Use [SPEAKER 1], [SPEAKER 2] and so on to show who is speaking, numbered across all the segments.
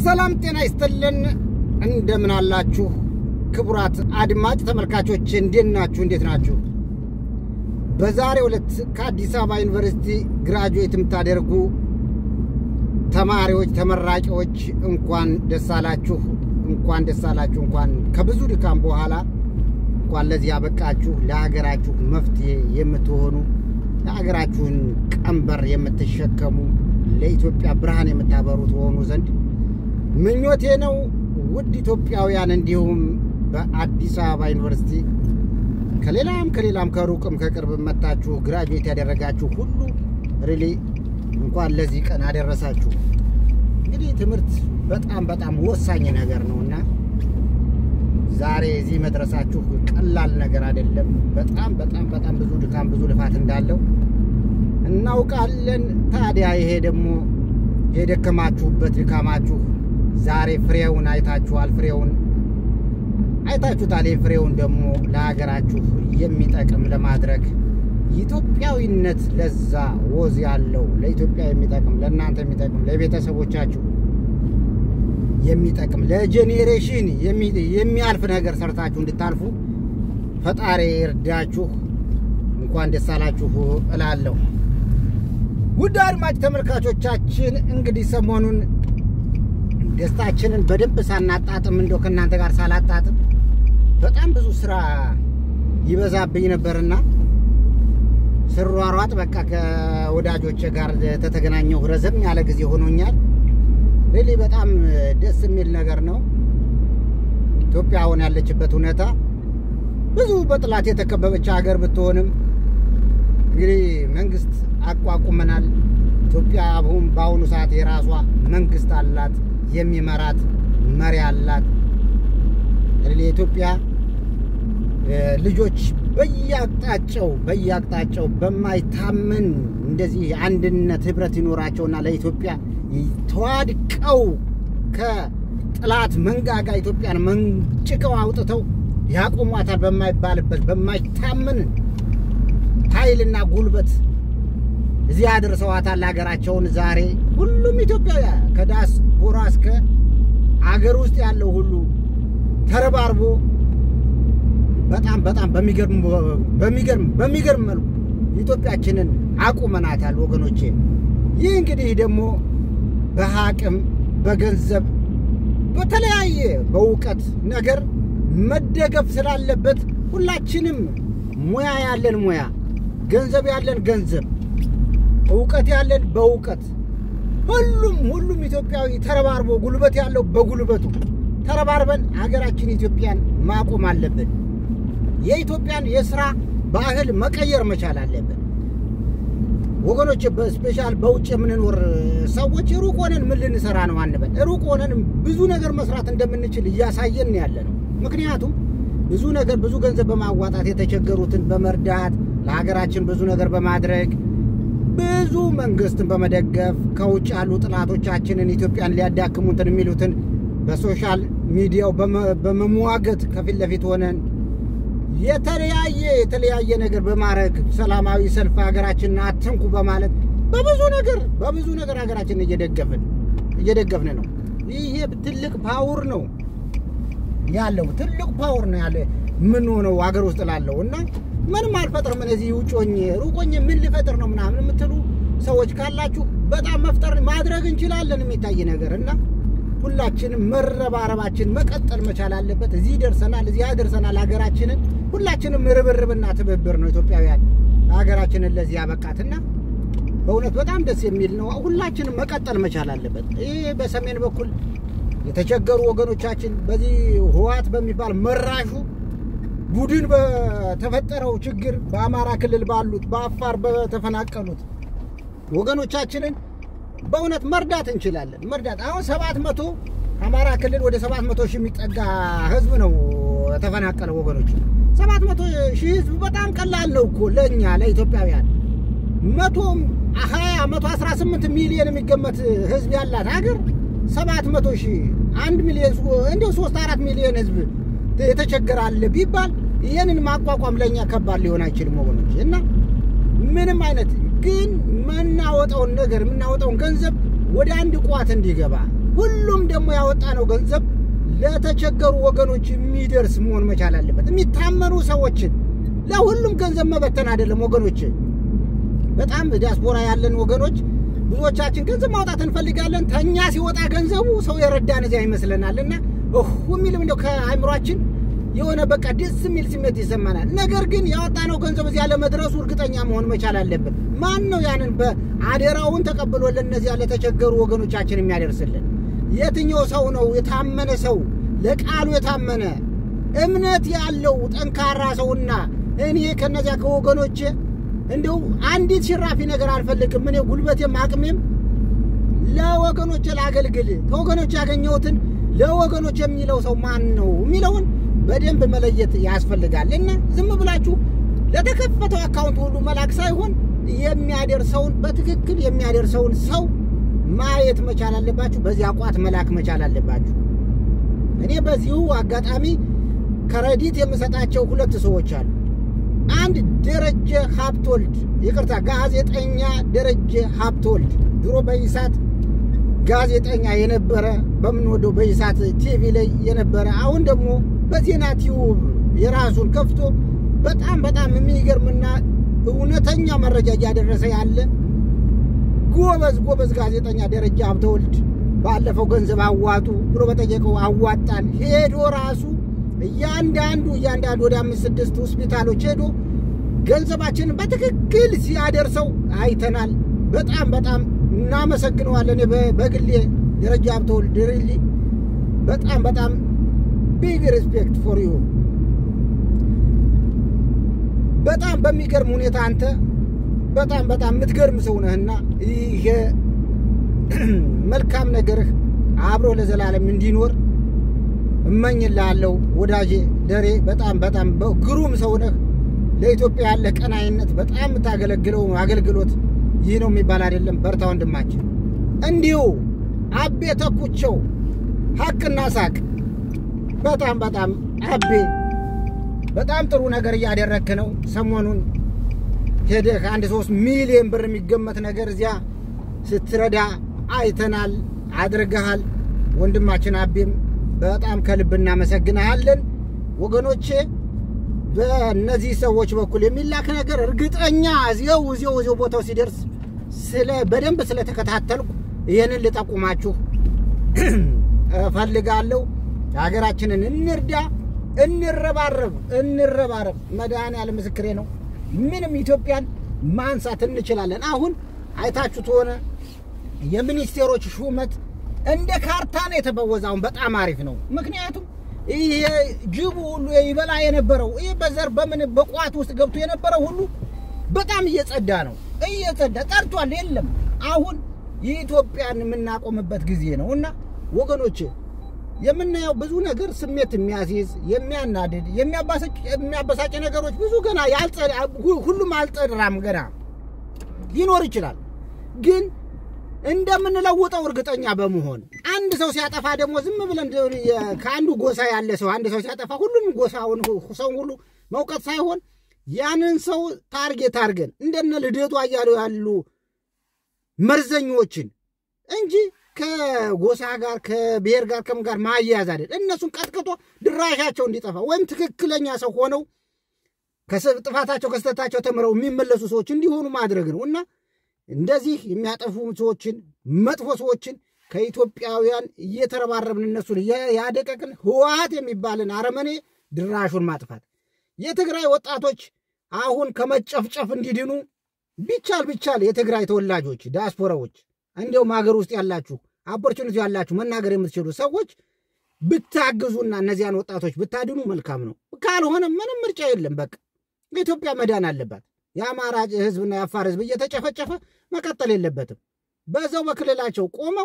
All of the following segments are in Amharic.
[SPEAKER 1] ሰላም ጤና ይስጥልን። እንደምን አላችሁ ክቡራት አድማጭ ተመልካቾች፣ እንዴት ናችሁ? እንዴት ናችሁ? በዛሬው ዕለት ከአዲስ አበባ ዩኒቨርሲቲ ግራጁዌት የምታደርጉ ተማሪዎች ተመራቂዎች እንኳን ደስ አላችሁ፣ እንኳን ደስ አላችሁ። እንኳን ከብዙ ድካም በኋላ እንኳን ለዚህ ያበቃችሁ፣ ለሀገራችሁ መፍትሄ የምትሆኑ ለሀገራችሁን ቀንበር የምትሸከሙ ለኢትዮጵያ ብርሃን የምታበሩ ትሆኑ ዘንድ ምኞቴ ነው። ውድ ኢትዮጵያውያን እንዲሁም በአዲስ አበባ ዩኒቨርሲቲ ከሌላም ከሌላም ከሩቅም ከቅርብ መታችሁ ግራጁዌት ያደረጋችሁ ሁሉ ሪሊ እንኳን ለዚህ ቀን አደረሳችሁ። እንግዲህ ትምህርት በጣም በጣም ወሳኝ ነገር ነው እና ዛሬ እዚህ መድረሳችሁ ቀላል ነገር አይደለም። በጣም በጣም በጣም ብዙ ድካም ብዙ ልፋት እንዳለው እናውቃለን። ታዲያ ይሄ ደግሞ የደከማችሁበት ድካማችሁ ዛሬ ፍሬውን አይታችኋል። ፍሬውን አይታችሁታል። ይህ ፍሬውን ደግሞ ለሀገራችሁ የሚጠቅም ለማድረግ ኢትዮጵያዊነት ለዛ ወዝ ያለው ለኢትዮጵያ የሚጠቅም ለእናንተ የሚጠቅም ለቤተሰቦቻችሁ የሚጠቅም ለጄኔሬሽን የሚያልፍ ነገር ሰርታችሁ እንድታልፉ ፈጣሪ እርዳችሁ። እንኳን ደስ አላችሁ እላለሁ። ውድ አድማጭ ተመልካቾቻችን እንግዲህ ሰሞኑን ደስታችንን በደንብ ሳናጣጥም እንደው ከእናንተ ጋር ሳላጣጥም በጣም ብዙ ስራ ይበዛብኝ ነበርና ስሯሯጥ በቃ ከወዳጆች ጋር ተተገናኘሁ ረዘም ያለ ጊዜ ሆኖኛል። ሪሊ በጣም ደስ የሚል ነገር ነው። ኢትዮጵያ አሁን ያለችበት ሁኔታ ብዙ በጥላት የተከበበች ሀገር ብትሆንም እንግዲህ መንግስት አቋቁመናል። ኢትዮጵያ አሁን በአሁኑ ሰዓት የራሷ መንግስት አላት፣ የሚመራት መሪ አላት። የኢትዮጵያ ልጆች በየአቅጣጫው በየአቅጣጫው በማይታመን እንደዚህ አንድነት ህብረት ይኖራቸውና ለኢትዮጵያ ተዋድቀው ከጥላት መንጋጋ ኢትዮጵያን መንጭቀው አውጥተው ያቆሟታል በማይባልበት በማይታመን ኃይልና ጉልበት እዚህ አድርሰዋታል ሀገራቸውን። ዛሬ ሁሉም ኢትዮጵያውያን ከዲያስፖራ እስከ አገር ውስጥ ያለው ሁሉ ተረባርቦ በጣም በጣም በሚገርም በሚገርም በሚገርም መልኩ ኢትዮጵያችንን አቁመናታል ወገኖቼ። ይህ እንግዲህ ደግሞ በአቅም በገንዘብ በተለያየ በእውቀት ነገር መደገፍ ስላለበት ሁላችንም ሙያ ያለን ሙያ፣ ገንዘብ ያለን ገንዘብ፣ እውቀት ያለን በእውቀት ሁሉም ሁሉም ኢትዮጵያዊ ተረባርቦ ጉልበት ያለው በጉልበቱ ተረባርበን ሀገራችን ኢትዮጵያን ማቆም አለብን። የኢትዮጵያን የስራ ባህል መቀየር መቻል አለብን ወገኖች። በስፔሻል በውጭ የምንኖር ሰዎች ሩቅ ሆነን ምን ልንሰራ ነው አንበል። ሩቅ ሆነን ብዙ ነገር መስራት እንደምንችል እያሳየን ያለ ነው። ምክንያቱም ብዙ ነገር ብዙ ገንዘብ በማዋጣት የተቸገሩትን በመርዳት ለሀገራችን ብዙ ነገር በማድረግ ብዙ መንግስትን በመደገፍ ከውጭ ያሉ ጥላቶቻችንን ኢትዮጵያን ሊያዳክሙትን የሚሉትን በሶሻል ሚዲያው በመሟገት ከፊት ለፊት ሆነን የተለያየ የተለያየ ነገር በማድረግ ሰላማዊ ሰልፍ ሀገራችንን አትንኩ በማለት በብዙ ነገር በብዙ ነገር ሀገራችንን እየደገፍን እየደገፍን ነው። ይሄ ትልቅ ፓወር ነው ያለው ትልቅ ፓወር ነው ያለ ምን ሆነው ሀገር ውስጥ ላለው እና ምንም አልፈጥርም እነዚህ ውጮኝ ሩቆኝ ምን ልፈጥር ነው ምናምን የምትሉ ሰዎች ካላችሁ በጣም መፍጠር ማድረግ እንችላለን የሚታይ ነገር እና ሁላችንም መረባረባችን መቀጠል መቻል አለበት። እዚህ ደርሰናል፣ እዚህ ያደርሰናል ሀገራችንን። ሁላችንም ርብርብና ትብብር ነው ኢትዮጵያውያን ሀገራችንን ለዚህ ያበቃትና በእውነት በጣም ደስ የሚል ነው። ሁላችንም መቀጠል መቻል አለበት። ይህ በሰሜን በኩል የተቸገሩ ወገኖቻችን በዚህ ህወሓት በሚባል መራሹ ቡድን በተፈጠረው ችግር በአማራ ክልል ባሉት በአፋር በተፈናቀሉት ወገኖቻችንን በእውነት መርዳት እንችላለን። መርዳት አሁን ሰባት መቶ አማራ ክልል ወደ ሰባት መቶ ሺህ የሚጠጋ ህዝብ ነው የተፈናቀለው ወገኖች። ሰባት መቶ ሺህ ህዝብ በጣም ቀላል ነው እኮ ለእኛ ለኢትዮጵያውያን። መቶ ሀያ መቶ አስራ ስምንት ሚሊዮን የሚገመት ህዝብ ያላት ሀገር ሰባት መቶ ሺህ አንድ ሚሊዮን እንዲሁ ሶስት አራት ሚሊዮን ህዝብ የተቸገራለ ቢባል ይህንን ማቋቋም ለእኛ ከባድ ሊሆን አይችልም ወገኖች እና ምንም አይነት ግን የምናወጣውን ነገር የምናወጣውን ገንዘብ ወደ አንድ ቋት እንዲገባ ሁሉም ደግሞ ያወጣነው ገንዘብ ለተቸገሩ ወገኖች የሚደርስ መሆን መቻል አለበት። የሚታመኑ ሰዎችን ለሁሉም ገንዘብ መበተን አይደለም ወገኖች። በጣም ዲያስፖራ ያለን ወገኖች ብዙዎቻችን ገንዘብ ማውጣት እንፈልጋለን። ተኛ ሲወጣ ገንዘቡ ሰው የረዳን እዚያ ይመስለናል እና የሚልም እንደው ከአእምሯችን የሆነ በቃ ደስ የሚል ስሜት ይሰማናል። ነገር ግን ያወጣነው ገንዘብ እዚያ ለመድረሱ እርግጠኛ መሆን መቻል አለብን። ማን ነው ያንን በአደራውን ተቀብሎ ለእነዚያ ለተቸገሩ ወገኖቻችን የሚያደርስልን? የትኛው ሰው ነው የታመነ ሰው ለቃሉ የታመነ እምነት ያለው ጠንካራ ሰውና እኔ ከነዚያ ከወገኖቼ እንደው አንዲት ሽራፊ ነገር አልፈልግም። እኔ ጉልበቴም አቅሜም ለወገኖቼ ላገልግል፣ ከወገኖች ያገኘሁትን ለወገኖች የሚለው ሰው ማን ነው የሚለውን በደንብ መለየት ያስፈልጋል። እና ዝም ብላችሁ ለተከፈተው አካውንት ሁሉ መላክ ሳይሆን የሚያደርሰውን በትክክል የሚያደርሰውን ሰው ማየት መቻል አለባችሁ። በዚህ አቋት መላክ መቻል አለባችሁ። እኔ በዚሁ አጋጣሚ ከረዲት የምሰጣቸው ሁለት ሰዎች አሉ። አንድ ደረጀ ሀብቶልድ ይቅርታ፣ ጋዜጠኛ ደረጀ ሀብቶልድ ድሮ በኢሳት ጋዜጠኛ የነበረ በምንወደው በኢሳት ቲቪ ላይ የነበረ አሁን ደግሞ በዜና ቲዩብ የራሱን ከፍቶ በጣም በጣም የሚገርምና እውነተኛ መረጃ እያደረሰ ያለ ጎበዝ ጎበዝ ጋዜጠኛ ደረጃ ሀብተወልድ ባለፈው ገንዘብ አዋጡ ብሎ በጠየቀው አዋጣን። ሄዶ ራሱ እያንዳንዱ እያንዳንዱ ወደ አምስት ስድስት ሆስፒታሎች ሄዶ ገንዘባችንን በትክክል ሲያደርሰው አይተናል። በጣም በጣም እናመሰግነዋለን። በግሌ ደረጃ ሀብተወልድ ሪሊ በጣም በጣም ቢግ ሪስፔክት ፎር ዩ። በጣም በሚገርም ሁኔታ አንተ በጣም በጣም የምትገርም ሰው ነህና ይሄ መልካም ነገርህ አብሮ ለዘላለም እንዲኖር እመኝልሃለሁ ወዳጄ ደሬ። በጣም በጣም ግሩም ሰው ነህ። ለኢትዮጵያ ያለ ቀናይነት በጣም የምታገለግለው አገልግሎት ይህ ነው የሚባል አይደለም። በርታ ወንድማችን። እንዲሁ አቤ ተኩቸው ሀቅና ሳቅ በጣም በጣም አቤ በጣም ጥሩ ነገር እያደረክ ነው። ሰሞኑን ሄደህ አንድ ሶስት ሚሊዮን ብር የሚገመት ነገር እዚያ ስትረዳ አይተናል፣ አድርገሃል። ወንድማችን አቤም በጣም ከልብ እናመሰግናሃለን። ወገኖቼ በእነዚህ ሰዎች በኩል የሚላክ ነገር እርግጠኛ እዚው እዚው እዚው ቦታው ሲደርስ ስለ በደንብ ስለተከታተልኩ ይህንን ልጠቁማችሁ እፈልጋለሁ። ሀገራችንን እንርዳ፣ እንረባረብ፣ እንረባረብ። መድኃኔዓለም ምስክሬ ነው። ምንም ኢትዮጵያን ማንሳት እንችላለን። አሁን አይታችሁት ሆነ የሚኒስቴሮች ሹመት እንደ ካርታ ነው የተበወዘ። አሁን በጣም አሪፍ ነው። ምክንያቱም ይሄ ጅቡ ሁሉ ይበላ የነበረው ይህ በዘር በምን በቋት ውስጥ ገብቶ የነበረው ሁሉ በጣም እየጸዳ ነው፣ እየጸዳ ጠርቷል። የለም አሁን የኢትዮጵያን የምናቆምበት ጊዜ ነው እና ወገኖች የምናየው ብዙ ነገር ስሜት የሚያስይዝ የሚያናድድ የሚያበሳጭ ነገሮች ብዙ ገና ሁሉም አልጠራም። ገና ሊኖር ይችላል ግን እንደምንለውጠው እርግጠኛ በመሆን አንድ ሰው ሲያጠፋ ደግሞ ዝም ብለን ከአንዱ ጎሳ ያለ ሰው አንድ ሰው ሲያጠፋ ሁሉንም ጎሳውን ሰው ሁሉ መውቀት ሳይሆን ያንን ሰው ታርጌት አድርገን እንደነ ልደቱ አያሌው ያሉ መርዘኞችን እንጂ ከጎሳ ጋር ከብሔር ጋር ከምን ጋር ማያያዝ አይደል። እነሱን ቀጥቅጦ ድራሻቸው እንዲጠፋ ወይም ትክክለኛ ሰው ሆነው ጥፋታቸው ከስተታቸው ተምረው የሚመለሱ ሰዎች እንዲሆኑ ማድረግ ነው እና እንደዚህ የሚያጠፉ ሰዎችን መጥፎ ሰዎችን ከኢትዮጵያውያን እየተረባረብን እነሱን ያደቀቅን ህወሓት የሚባልን አረመኔ ድራሹን ማጥፋት የትግራይ ወጣቶች አሁን ከመጨፍጨፍ እንዲድኑ ቢቻል ቢቻል የትግራይ ተወላጆች ዲያስፖራዎች፣ እንዲያውም ሀገር ውስጥ ያላችሁ ኦፖርቹኒቲ ያላችሁ መናገር የምትችሉ ሰዎች ብታግዙና እነዚያን ወጣቶች ብታድኑ መልካም ነው። ካልሆነ ምንም ምርጫ የለም። በቃ ኢትዮጵያ መዳን አለባት። የአማራ ህዝብና የአፋር ህዝብ እየተጨፈጨፈ መቀጠል የለበትም። በዛው በክልላቸው ቆመው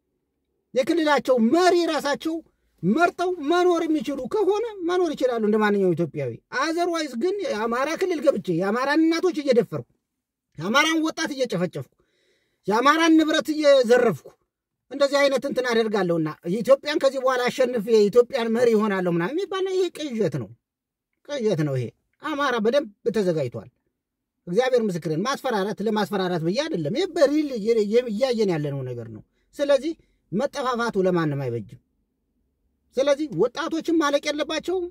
[SPEAKER 1] የክልላቸው መሪ ራሳቸው መርጠው መኖር የሚችሉ ከሆነ መኖር ይችላሉ እንደ ማንኛውም ኢትዮጵያዊ። አዘርዋይዝ ግን የአማራ ክልል ገብቼ የአማራን እናቶች እየደፈርኩ የአማራን ወጣት እየጨፈጨፍኩ የአማራን ንብረት እየዘረፍኩ እንደዚህ አይነት እንትን አደርጋለሁና ኢትዮጵያን ከዚህ በኋላ አሸንፌ የኢትዮጵያን መሪ ይሆናለሁ ምናምን የሚባል ይሄ ቅዠት ነው፣ ቅዠት ነው። ይሄ አማራ በደንብ ተዘጋጅቷል። እግዚአብሔር ምስክርን ማስፈራራት ለማስፈራራት ብዬ አይደለም። ይህ በሪል እያየን ያለነው ነገር ነው። ስለዚህ መጠፋፋቱ ለማንም አይበጅም። ስለዚህ ወጣቶችን ማለቅ የለባቸውም።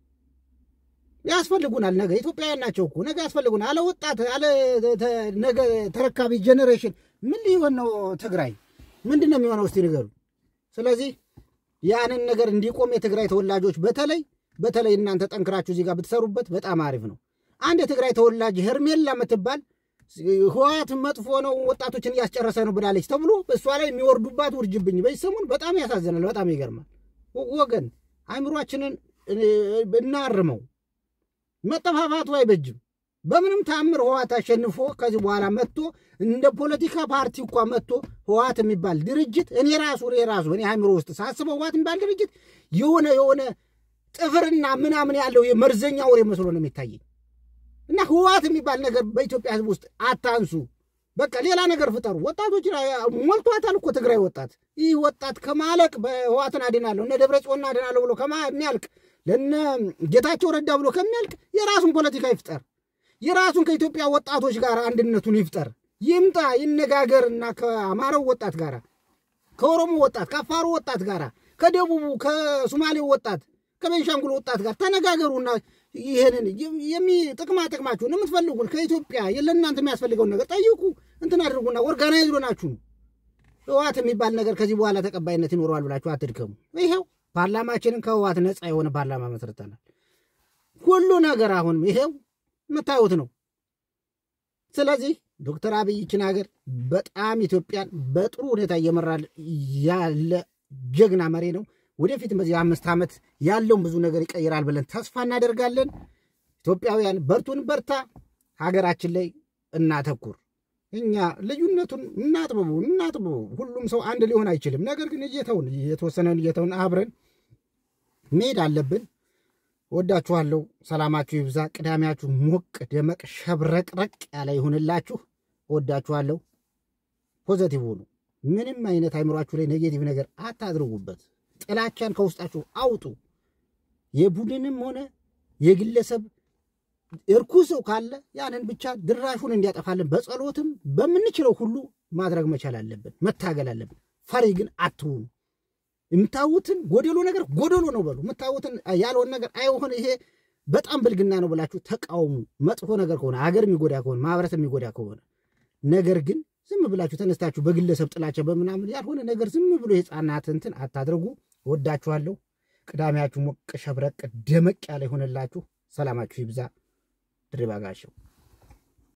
[SPEAKER 1] ያስፈልጉናል። ነገ ኢትዮጵያውያን ናቸው እኮ ነገ ያስፈልጉናል። አለ ወጣት አለ ነገ ተረካቢ ጄኔሬሽን ምን ሊሆን ነው? ትግራይ ምንድን ነው የሚሆነው? እስቲ ንገሩ። ስለዚህ ያንን ነገር እንዲቆም የትግራይ ተወላጆች በተለይ በተለይ እናንተ ጠንክራችሁ እዚህ ጋር ብትሰሩበት በጣም አሪፍ ነው። አንድ የትግራይ ተወላጅ ሄርሜላ የምትባል ህወሓት መጥፎ ነው ወጣቶችን እያስጨረሰ ነው ብላለች ተብሎ እሷ ላይ የሚወርዱባት ውርጅብኝ በዚህ ሰሞን በጣም ያሳዝናል። በጣም ይገርማል። ወገን አይምሯችንን እናርመው። መጠፋፋቱ አይበጅም። በምንም ታምር ህወሓት አሸንፎ ከዚህ በኋላ መጥቶ እንደ ፖለቲካ ፓርቲ እንኳ መጥቶ ህወሓት የሚባል ድርጅት እኔ ራሱ እኔ ራሱ እኔ አይምሮ ውስጥ ሳስበው ህወሓት የሚባል ድርጅት የሆነ የሆነ ጥፍርና ምናምን ያለው የመርዘኛ ወሬ መስሎ ነው የሚታየኝ። እና ህወሓት የሚባል ነገር በኢትዮጵያ ህዝብ ውስጥ አታንሱ። በቃ ሌላ ነገር ፍጠሩ። ወጣቶች ሞልቷታል እኮ ትግራይ ወጣት። ይህ ወጣት ከማለቅ በህወሓትን አድናለሁ እነ ደብረ ጽዮን አድናለሁ ብሎ ከሚያልቅ ለነ ጌታቸው ረዳ ብሎ ከሚያልቅ የራሱን ፖለቲካ ይፍጠር። የራሱን ከኢትዮጵያ ወጣቶች ጋር አንድነቱን ይፍጠር። ይምጣ፣ ይነጋገርና ከአማራው ወጣት ጋር፣ ከኦሮሞ ወጣት፣ ከአፋሩ ወጣት ጋር፣ ከደቡቡ፣ ከሶማሌው ወጣት፣ ከቤንሻንጉል ወጣት ጋር ተነጋገሩና ይህንን የሚ ጥቅማ ጥቅማችሁን የምትፈልጉን ከኢትዮጵያ ለእናንተ የሚያስፈልገውን ነገር ጠይቁ። እንትን አድርጉና ኦርጋናይዝ ሆናችሁ ነው። ህወሓት የሚባል ነገር ከዚህ በኋላ ተቀባይነት ይኖረዋል ብላችሁ አትድከሙ። ይኸው ፓርላማችንን ከህወሓት ነፃ የሆነ ፓርላማ መስርተናል። ሁሉ ነገር አሁን ይሄው የምታዩት ነው። ስለዚህ ዶክተር አብይ ይችን ሀገር በጣም ኢትዮጵያን በጥሩ ሁኔታ እየመራ ያለ ጀግና መሪ ነው። ወደፊትም በዚህ አምስት ዓመት ያለውን ብዙ ነገር ይቀይራል ብለን ተስፋ እናደርጋለን። ኢትዮጵያውያን በርቱን፣ በርታ። ሀገራችን ላይ እናተኩር። እኛ ልዩነቱን እናጥብቡ እናጥብቡ። ሁሉም ሰው አንድ ሊሆን አይችልም። ነገር ግን እየተውን የተወሰነን እየተውን አብረን መሄድ አለብን። ወዳችኋለሁ። ሰላማችሁ ይብዛ። ቅዳሜያችሁ ሞቅ ደመቅ ሸብረቅረቅ ያለ ይሁንላችሁ። ወዳችኋለሁ። ፖዘቲቭ ሁኑ። ምንም አይነት አይምሯችሁ ላይ ኔጌቲቭ ነገር አታድርጉበት። ጥላቻን ከውስጣችሁ አውጡ። የቡድንም ሆነ የግለሰብ እርኩስ ሰው ካለ ያንን ብቻ ድራሹን እንዲያጠፋልን በጸሎትም በምንችለው ሁሉ ማድረግ መቻል አለብን፣ መታገል አለብን። ፈሪ ግን አትሁኑ። የምታዩትን ጎደሎ ነገር ጎደሎ ነው በሉ። የምታዩትን ያልሆን ነገር አይሆን ይሄ በጣም ብልግና ነው ብላችሁ ተቃውሙ። መጥፎ ነገር ከሆነ ሀገር የሚጎዳ ከሆነ ማህበረሰብ የሚጎዳ ከሆነ ነገር ግን ዝም ብላችሁ ተነስታችሁ በግለሰብ ጥላቻ በምናምን ያልሆነ ነገር ዝም ብሎ የህፃናት እንትን አታድርጉ። ወዳችኋለሁ። ቅዳሜያችሁ ሞቅ ሸብረቅ ደመቅ ያለ ይሆንላችሁ። ሰላማችሁ ይብዛ። ድሪባ ጋሸው